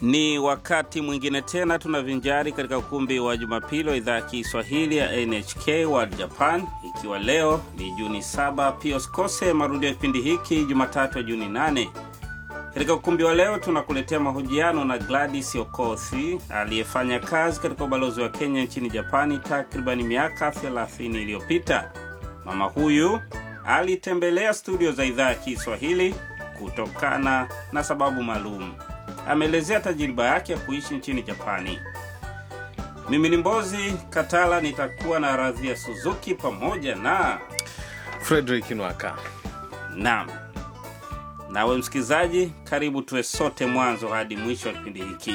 Ni wakati mwingine tena tunavinjari katika ukumbi wa Jumapili wa idhaa ya Kiswahili ya NHK World Japan, ikiwa leo ni Juni 7. Pia usikose marudio ya kipindi hiki Jumatatu ya Juni 8. Katika ukumbi wa leo tunakuletea mahojiano na Gladys Okothi aliyefanya kazi katika ubalozi wa Kenya nchini Japani takribani miaka 30 iliyopita. Mama huyu alitembelea studio za idhaa ya Kiswahili kutokana na sababu maalum. Ameelezea tajiriba yake ya kuishi nchini Japani. Mimi ni Mbozi Katala, nitakuwa na Radhia Suzuki pamoja na Frederick Nwaka. Naam, nawe msikilizaji, karibu tuwe sote mwanzo hadi mwisho wa kipindi hiki.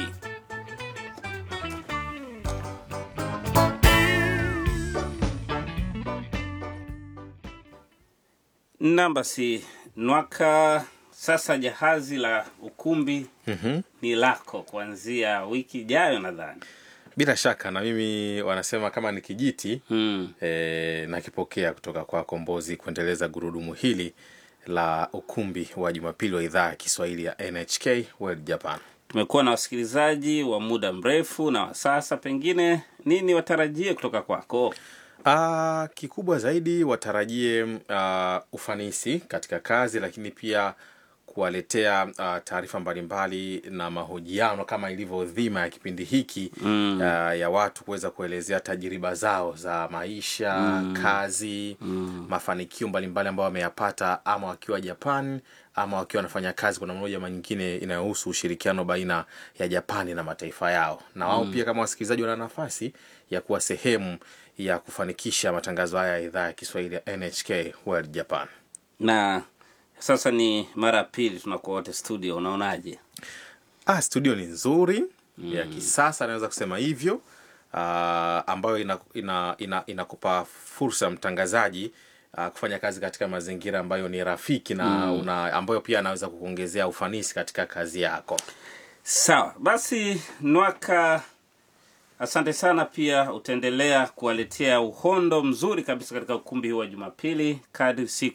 Naam, basi Nwaka, sasa jahazi la ukumbi Mhm. ni lako kuanzia wiki ijayo nadhani. Bila shaka na mimi wanasema kama ni kijiti Hmm. e, nakipokea kutoka kwa Kombozi kuendeleza gurudumu hili la ukumbi wa Jumapili wa idhaa ya Kiswahili ya NHK World Japan. Tumekuwa na wasikilizaji wa muda mrefu na wa sasa, pengine nini watarajie kutoka kwako? Ah, kikubwa zaidi watarajie ah, ufanisi katika kazi, lakini pia kuwaletea ah, taarifa mbalimbali na mahojiano kama ilivyo dhima ya kipindi hiki Mm. ah, ya watu kuweza kuelezea tajiriba zao za maisha, kazi, mafanikio mbalimbali ambayo wameyapata ama wakiwa Japan ama wakiwa wanafanya kazi kwa namna moja ama nyingine inayohusu ushirikiano baina ya Japani na mataifa yao, na wao pia kama wasikilizaji wana nafasi ya kuwa sehemu ya kufanikisha matangazo haya ya idhaa ya Kiswahili ya NHK World Japan. Na sasa ni mara ya pili tunakuwa wote studio, unaonaje? Ah, studio ni nzuri ya kisasa, naweza kusema hivyo ah, ambayo inakupa ina, ina, inakupa fursa mtangazaji ah, kufanya kazi katika mazingira ambayo ni rafiki na una, ambayo pia anaweza kukuongezea ufanisi katika kazi yako. Sawa basi, Nwaka, asante sana. Pia utaendelea kuwaletea uhondo mzuri kabisa katika ukumbi huu wa Jumapili kadri siku